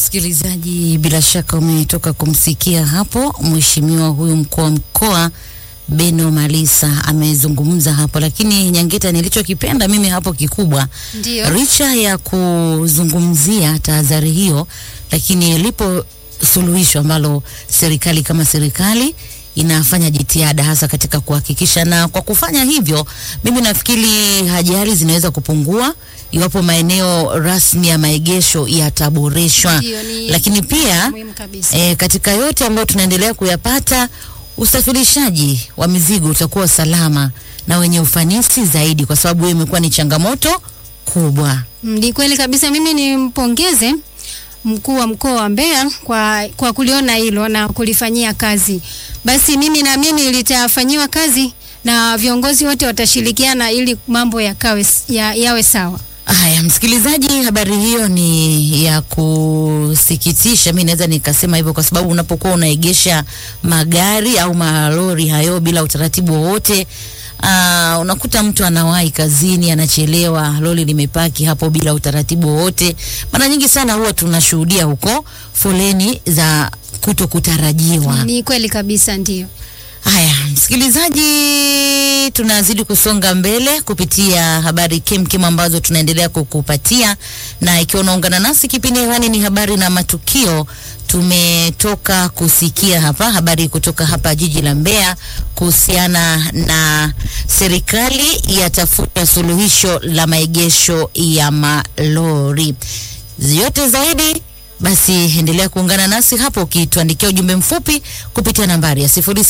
Msikilizaji, bila shaka umetoka kumsikia hapo mheshimiwa huyu mkuu wa mkoa Beno Malisa amezungumza hapo, lakini Nyangeta, nilichokipenda mimi hapo kikubwa, Ndio. licha ya kuzungumzia tahadhari hiyo, lakini lipo suluhisho ambalo serikali kama serikali inafanya jitihada hasa katika kuhakikisha, na kwa kufanya hivyo, mimi nafikiri ajali zinaweza kupungua iwapo maeneo rasmi ya maegesho yataboreshwa, Ndio, ni lakini pia muhimu kabisa. E, katika yote ambayo tunaendelea kuyapata, usafirishaji wa mizigo utakuwa salama na wenye ufanisi zaidi, kwa sababu hiyo imekuwa ni changamoto kubwa. Mm, Ni kweli kabisa. Mimi nimpongeze mkuu wa mkoa wa Mbeya kwa, kwa kuliona hilo na kulifanyia kazi. Basi mimi naamini litafanyiwa kazi na viongozi wote watashirikiana ili mambo yakawe, ya, yawe sawa. Haya, msikilizaji, habari hiyo ni ya kusikitisha. Mi naweza nikasema hivyo kwa sababu unapokuwa unaegesha magari au malori hayo bila utaratibu wowote Uh, unakuta mtu anawahi kazini anachelewa, lori limepaki hapo bila utaratibu wowote. Mara nyingi sana huwa tunashuhudia huko foleni za kuto kutarajiwa. Ni kweli kabisa, ndio. Haya, msikilizaji, tunazidi kusonga mbele kupitia habari kemkem ambazo tunaendelea kukupatia, na ikiwa unaungana nasi, kipindi hewani ni habari na matukio. Tumetoka kusikia hapa habari kutoka hapa jiji la Mbeya kuhusiana na serikali yatafuta suluhisho la maegesho ya malori. Yote zaidi basi endelea kuungana nasi hapo ukituandikia ujumbe mfupi kupitia nambari ya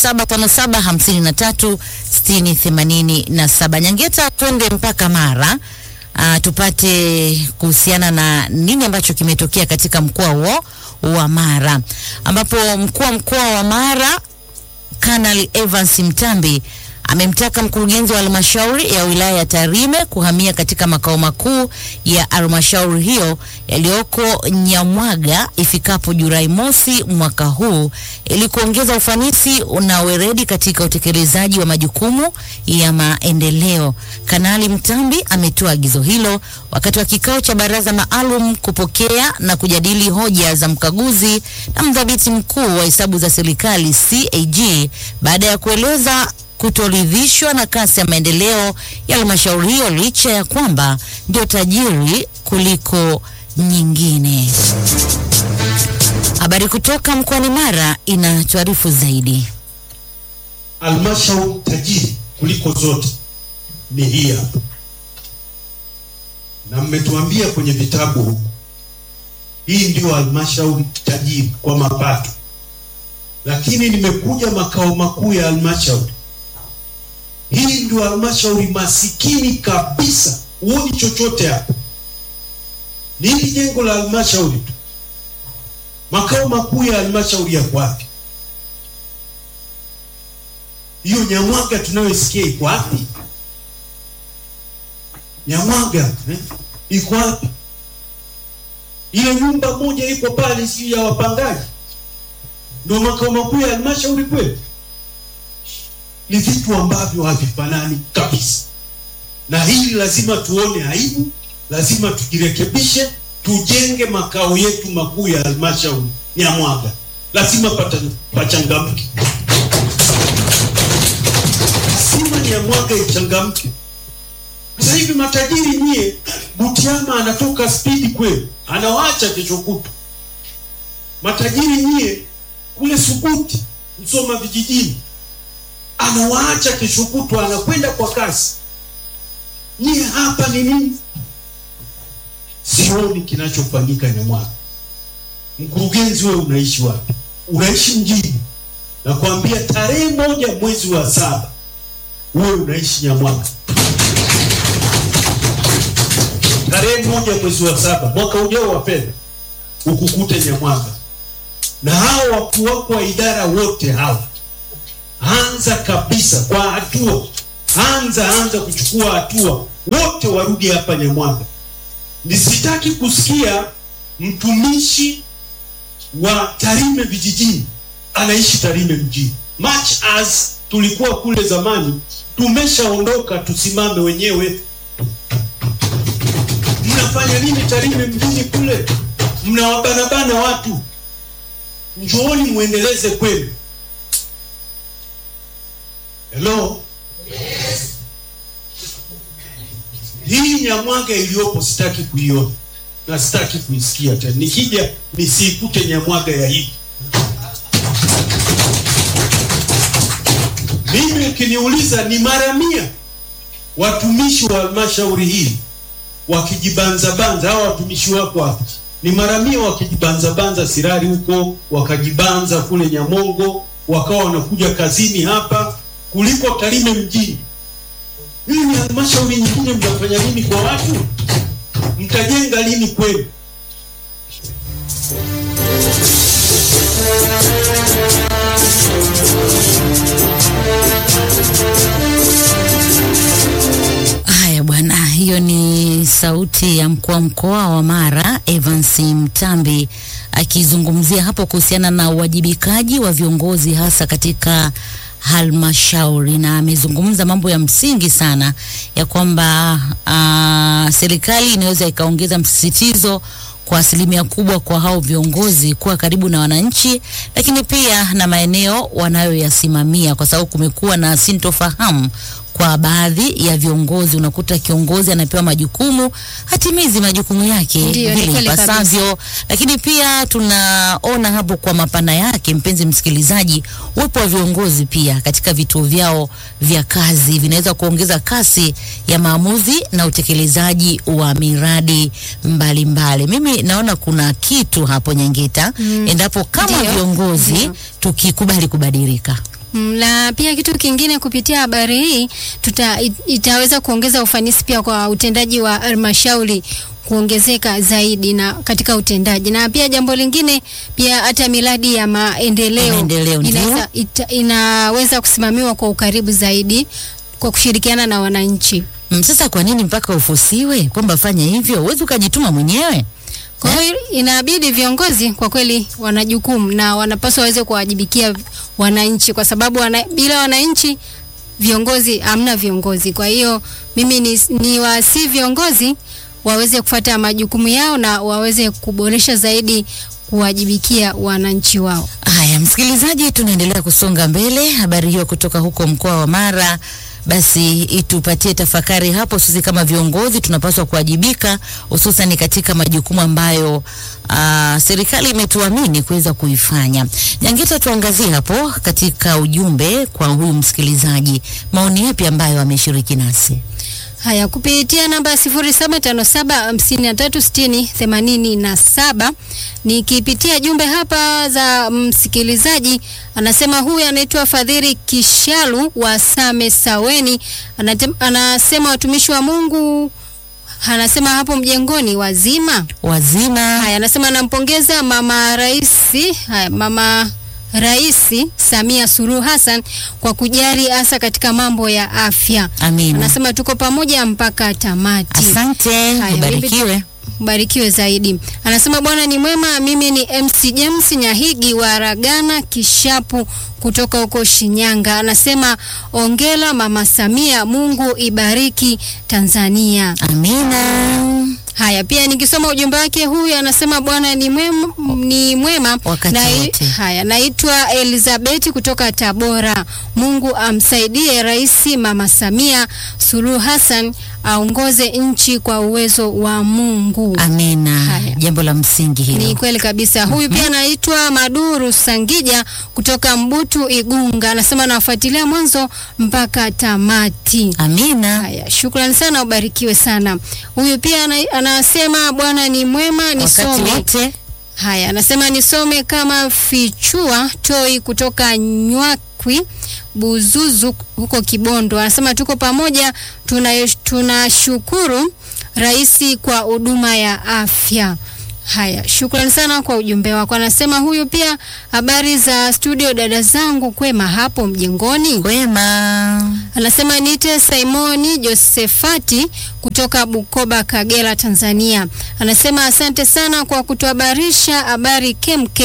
0757536087. Nyangeta, twende mpaka Mara uh, tupate kuhusiana na nini ambacho kimetokea katika mkoa huo wa Mara, ambapo mkuu wa mkoa wa Mara Kanali Evans Mtambi amemtaka mkurugenzi wa halmashauri ya wilaya ya Tarime kuhamia katika makao makuu ya halmashauri hiyo yaliyoko Nyamwaga ifikapo Julai mosi mwaka huu ili kuongeza ufanisi na weredi katika utekelezaji wa majukumu ya maendeleo. Kanali Mtambi ametoa agizo hilo wakati wa kikao cha baraza maalum kupokea na kujadili hoja za mkaguzi na mdhibiti mkuu wa hesabu za serikali CAG baada ya kueleza kutoridhishwa na kasi ya maendeleo ya halmashauri hiyo licha ya kwamba ndio tajiri kuliko nyingine. Habari kutoka mkoani Mara inatuarifu zaidi. Halmashauri tajiri kuliko zote ni hii hapa, na mmetuambia kwenye vitabu huku, hii ndio halmashauri tajiri kwa mapato, lakini nimekuja makao makuu ya halmashauri hii ndio halmashauri masikini kabisa, huoni chochote hapa. Ni hili jengo la halmashauri tu. Makao makuu ya halmashauri yako wapi? Hiyo Nyamwaga tunayosikia iko wapi? Nyamwaga eh? iko wapi? Ile nyumba moja iko pale, si ya wapangaji, ndio makao makuu ya halmashauri kweli? ni vitu ambavyo havifanani kabisa, na hili lazima tuone aibu, lazima tujirekebishe, tujenge makao yetu makuu ya halmashauri Nyamwaga, lazima pachangamke, lazima Nyamwaga ichangamke. Sasa hivi matajiri nyie, Butiama anatoka spidi kweli, anawacha kesho kutu. Matajiri nyie kule Subuti, Msoma vijijini anawaacha kesho kutwa, anakwenda kwa kasi. Nyie hapa ni nini? Sioni kinachofanyika Nyamwaga. Mkurugenzi, wewe unaishi wapi? Unaishi mjini, nakwambia tarehe moja mwezi wa saba wewe unaishi Nyamwaga, tarehe moja mwezi wa saba mwaka ujao wa fedha ukukute Nyamwaga, na hao wakuu wako wa idara wote hawa anza kabisa kwa hatua, anza anza kuchukua hatua, wote warudi hapa Nyamwaga. Nisitaki kusikia mtumishi wa Tarime vijijini anaishi Tarime mjini. Much as tulikuwa kule zamani, tumeshaondoka, tusimame wenyewe. Mnafanya nini Tarime mjini kule? mnawabanabana watu. Njooni muendeleze kwenu. Hello? Hii Nyamwaga iliyopo sitaki kuiona na sitaki kuisikia tena. Nikija nisiikute Nyamwaga ya hivi. Mimi ukiniuliza ni mara mia watumishi wa halmashauri hii wakijibanzabanza, hawa watumishi wako hapa ni mara mia wakijibanzabanza Sirari huko, wakajibanza kule Nyamongo, wakawa wanakuja kazini hapa kuliko Tarime mjini. Hii ni halmashauri nyingine, mnafanya nini kwa watu? Mtajenga lini kwenu? Haya bwana, hiyo ni sauti ya mkuu wa mkoa wa Mara Evans Mtambi akizungumzia hapo kuhusiana na uwajibikaji wa viongozi hasa katika halmashauri, na amezungumza mambo ya msingi sana ya kwamba ah, serikali inaweza ikaongeza msisitizo kwa asilimia kubwa kwa hao viongozi kuwa karibu na wananchi, lakini pia na maeneo wanayoyasimamia, kwa sababu kumekuwa na sintofahamu kwa baadhi ya viongozi. Unakuta kiongozi anapewa majukumu, hatimizi majukumu yake Ndiyo, ni vile kweli kabisa. ipasavyo, lakini pia tunaona hapo kwa mapana yake, mpenzi msikilizaji, uwepo wa viongozi pia katika vituo vyao vya kazi vinaweza kuongeza kasi ya maamuzi na utekelezaji wa miradi mbalimbali mbali. Mimi naona kuna kitu hapo Nyangeta, endapo kama Ndiyo. viongozi Ndiyo. tukikubali kubadilika. Mm, na pia kitu kingine kupitia habari hii tuta, it- itaweza kuongeza ufanisi pia kwa utendaji wa halmashauri kuongezeka zaidi na katika utendaji, na pia jambo lingine pia hata miradi ya maendeleo, Maendeleo, ndio. inaweza, ita, inaweza kusimamiwa kwa ukaribu zaidi kwa kushirikiana na wananchi. Mm, Sasa kwa nini mpaka ufusiwe kwamba fanya hivyo? Huwezi ukajituma mwenyewe. Kwa hiyo inabidi viongozi kwa kweli wana jukumu na wanapaswa waweze kuwajibikia wananchi, kwa sababu wana, bila wananchi viongozi hamna viongozi. Kwa hiyo mimi ni, ni wasi viongozi waweze kufuata majukumu yao na waweze kuboresha zaidi kuwajibikia wananchi wao. Haya, msikilizaji, tunaendelea kusonga mbele. Habari hiyo kutoka huko mkoa wa Mara basi itupatie tafakari hapo. Sisi kama viongozi tunapaswa kuwajibika, hususan katika majukumu ambayo aa, serikali imetuamini kuweza kuifanya. Nyangeta, tuangazie hapo katika ujumbe kwa huyu msikilizaji, maoni yapi ambayo ameshiriki nasi? Haya, kupitia namba 0757536087 nikipitia jumbe hapa za msikilizaji, anasema huyu anaitwa Fadhili Kishalu wa Same Saweni, Anate- anasema watumishi wa Mungu, anasema hapo mjengoni wazima. Wazima Haya, anasema anampongeza mama raisi, haya, mama Rais Samia Suluhu Hassan kwa kujali hasa katika mambo ya afya. amina. Anasema tuko pamoja mpaka tamati. Asante, Haya, ubarikiwe. Barikiwe zaidi. Anasema Bwana ni mwema. Mimi ni MC James Nyahigi wa Ragana Kishapu kutoka huko Shinyanga. Anasema ongela Mama Samia, Mungu ibariki Tanzania. Amina. Haya, pia nikisoma ujumbe wake huyu anasema Bwana ni mwema, ni mwema. Wakati wote. haya, naitwa Elizabeth kutoka Tabora. Mungu amsaidie Rais Mama Samia Suluhu Hassan aongoze nchi kwa uwezo wa Mungu. Amina. Haya. Jambo la msingi hilo. Ni kweli kabisa. Huyu pia anaitwa Maduru Sangija kutoka Mbutu Igunga, anasema nawafuatilia mwanzo mpaka tamati. Amina. Haya, shukrani sana, ubarikiwe sana. Huyu pia ana, anasema Bwana ni mwema, Wakati nisome. wote Haya, anasema nisome kama Fichua Toi kutoka Nywakwi Buzuzu huko Kibondo. Anasema tuko pamoja, tuna- tunashukuru rais kwa huduma ya afya. Haya, shukrani sana kwa ujumbe wako. Anasema huyu pia, habari za studio dada zangu, kwema hapo mjengoni? kwema. Anasema niite Simoni Josefati kutoka Bukoba, Kagera, Tanzania. Anasema asante sana kwa kutuhabarisha habari kemkem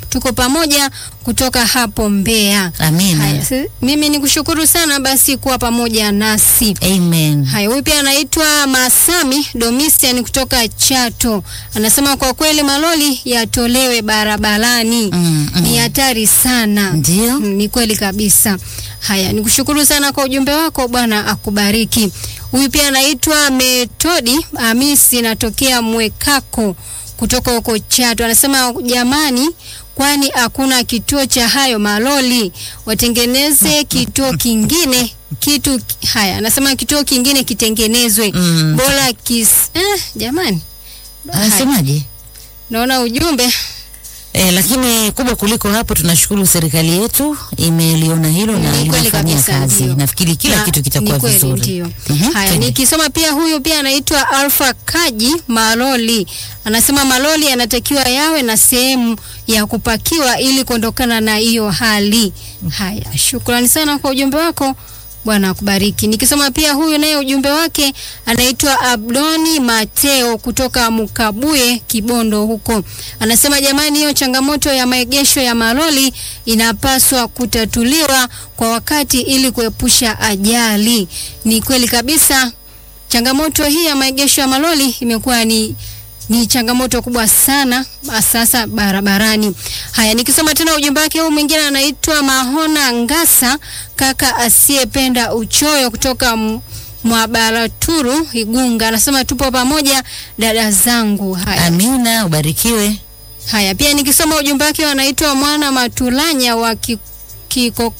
tuko pamoja kutoka hapo Mbeya. Amina. Haya, si- mimi nikushukuru sana basi kuwa pamoja nasi. Amen. Haya, huyu pia anaitwa Masami Domitian kutoka Chato, anasema kwa kweli maloli yatolewe barabarani Mm, mm. ni hatari sana. Ndio. Mm, ni kweli kabisa. Haya, nikushukuru sana kwa ujumbe wako, Bwana akubariki. Huyu pia anaitwa Metodi Hamisi, natokea Mwekako kutoka huko Chato, anasema jamani, kwani hakuna kituo cha hayo maloli, watengeneze kituo kingine kitu haya, anasema kituo kingine kitengenezwe Mm. bora kis eh, jamani, Haya, Anasemaje? naona ujumbe E, lakini kubwa kuliko hapo, tunashukuru serikali yetu imeliona hilo na Ni kweli linafanyia kabisa, kazi. ndio. Nafikiri kila Na- kitu kitakuwa ni kweli, vizuri. Ndio. Mhm, Haya, twende. nikisoma pia huyu pia anaitwa Alpha Kaji Maloli. Anasema maloli yanatakiwa yawe na sehemu ya kupakiwa ili kuondokana na hiyo hali. Haya, shukrani sana kwa ujumbe wako. Bwana akubariki. Nikisoma pia huyu naye ujumbe wake anaitwa Abdoni Mateo kutoka Mukabuye Kibondo huko. Anasema jamani, hiyo changamoto ya maegesho ya maloli inapaswa kutatuliwa kwa wakati ili kuepusha ajali. Ni kweli kabisa. Changamoto hii ya maegesho ya maloli imekuwa ni ni changamoto kubwa sana sasa barabarani. Haya, nikisoma tena ujumbe wake huu mwingine anaitwa Mahona Ngasa, kaka asiyependa uchoyo kutoka M- Mwabaraturu Igunga, anasema tupo pamoja dada zangu. Haya, Amina, ubarikiwe. Haya, pia nikisoma ujumbe wake anaitwa Mwana Matulanya wa ki, kiko,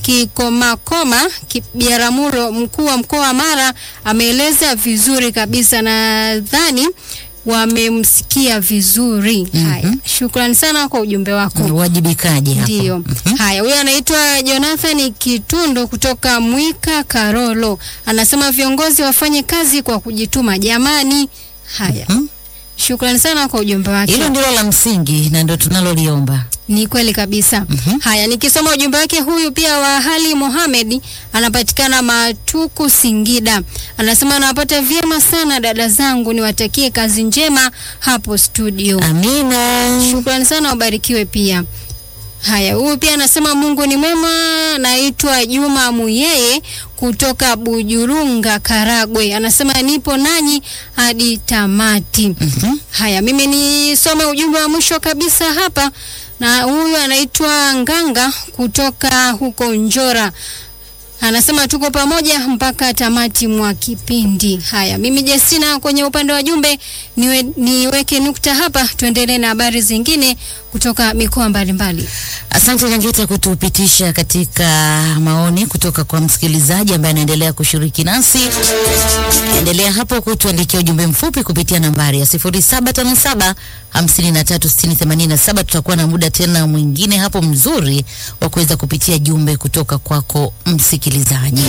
Kikomakoma Ki- Biaramuro, mkuu wa mkoa wa Mara, ameeleza vizuri kabisa, nadhani wamemsikia vizuri. Haya, shukrani sana kwa ujumbe wako. Uwajibikaji hapo. Ndio. Haya, huyo anaitwa Jonathan Kitundu kutoka Mwika Karolo. Anasema viongozi wafanye kazi kwa kujituma jamani. Haya. Mhm. Shukrani sana kwa ujumbe wake. Hilo ndilo la msingi na ndio tunaloliomba. Ni kweli kabisa. Haya, nikisoma ujumbe wake huyu pia wa Hali Mohamed anapatikana Matuku Singida. Anasema anawapata vyema sana dada zangu, niwatakie kazi njema hapo studio. Amina. Shukrani sana, ubarikiwe pia. Haya, huyu pia anasema Mungu ni mwema. Naitwa Juma Muyeye kutoka Bujurunga, Karagwe. Anasema nipo nanyi hadi tamati. Mhm. Haya, mimi nisome ujumbe wa mwisho kabisa hapa, na huyu anaitwa Nganga kutoka huko Njora. Anasema tuko pamoja mpaka tamati mwa kipindi. Haya, mimi Justina kwenye upande wa jumbe niwe, niweke nukta hapa, tuendelee na habari zingine kutoka mikoa mbalimbali. Asante Nyangeta kutupitisha katika maoni kutoka kwa msikilizaji ambaye anaendelea kushiriki nasi. Endelea hapo kutuandikia ujumbe mfupi kupitia nambari ya 0757 536087. Tutakuwa na muda tena mwingine hapo mzuri wa kuweza kupitia jumbe kutoka kwako msikilizaji.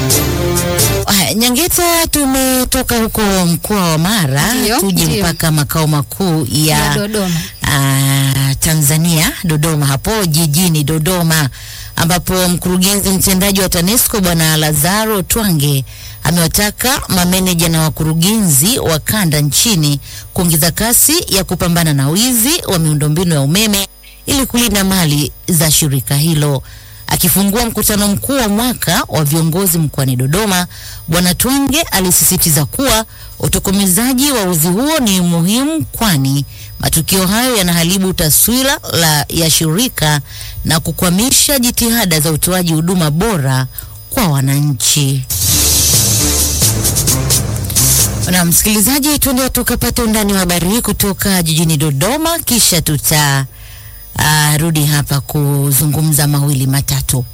Haya, Nyangeta, tumetoka huko mkoa wa Mara Ndio, tuje ndio. mpaka makao makuu ya, Ya Dodoma. Ah, Tanzania Dodoma, hapo jijini Dodoma, ambapo mkurugenzi mtendaji wa TANESCO Bwana Lazaro Twange amewataka mameneja na wakurugenzi wa kanda nchini kuongeza kasi ya kupambana na wizi wa miundombinu ya umeme ili kulinda mali za shirika hilo. Akifungua mkutano mkuu wa mwaka wa viongozi mkoani Dodoma, Bwana Twange alisisitiza kuwa utokomezaji wa uzi huo ni muhimu, kwani matukio hayo yanaharibu taswira la ya shirika na kukwamisha jitihada za utoaji huduma bora kwa wananchi. Na msikilizaji, tuende tukapate undani wa habari hii kutoka jijini Dodoma, kisha tuta uh, rudi hapa kuzungumza mawili matatu.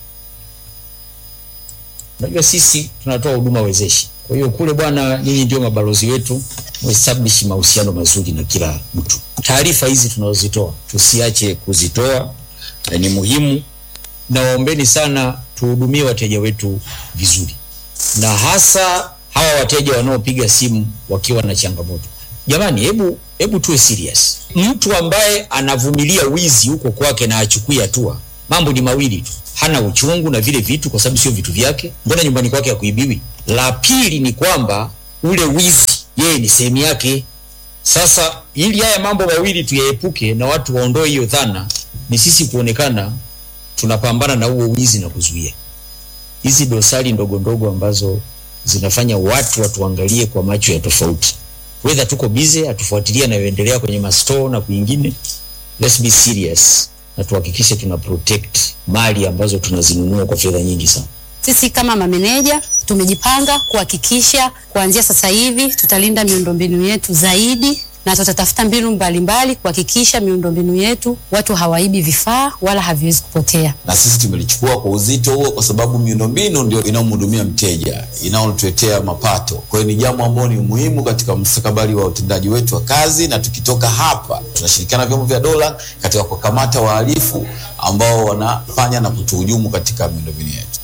Unajua sisi tunatoa huduma wezeshi. Kwa hiyo kule bwana, nyinyi ndio mabalozi wetu, muestablish mahusiano mazuri na kila mtu. Taarifa hizi tunazozitoa tusiache kuzitoa, na ni muhimu. Nawaombeni sana tuhudumie wateja wetu vizuri, na hasa hawa wateja wanaopiga simu wakiwa na changamoto. Jamani, hebu hebu tuwe serious. Mtu ambaye anavumilia wizi huko kwake na achukui hatua, mambo ni mawili tu, hana uchungu na vile vitu, kwa sababu sio vitu vyake. Mbona nyumbani kwake hakuibiwi? La pili ni kwamba ule wizi yeye ni sehemu yake. Sasa ili haya mambo mawili tuyaepuke na watu waondoe hiyo dhana, ni sisi kuonekana tunapambana na huo wizi na kuzuia hizi dosari ndogo ndogo ambazo zinafanya watu watuangalie kwa macho ya tofauti. Whether tuko busy atufuatilia yanayoendelea kwenye mastore na kwingine, let's be serious na tuhakikishe tuna protect mali ambazo tunazinunua kwa fedha nyingi sana. Sisi kama mameneja tumejipanga kuhakikisha kuanzia sasa hivi tutalinda miundombinu yetu zaidi na tutatafuta mbinu mbalimbali kuhakikisha miundombinu yetu watu hawaibi vifaa wala haviwezi kupotea. na sisi tumelichukua kwa uzito huo, kwa sababu miundombinu ndio inayomhudumia mteja, inayotuletea mapato. Kwa hiyo ni jambo ambalo ni muhimu katika mustakabali wa utendaji wetu wa kazi, na tukitoka hapa tunashirikiana na vyombo vya dola katika kukamata wahalifu ambao wanafanya na kutuhujumu katika miundombinu yetu.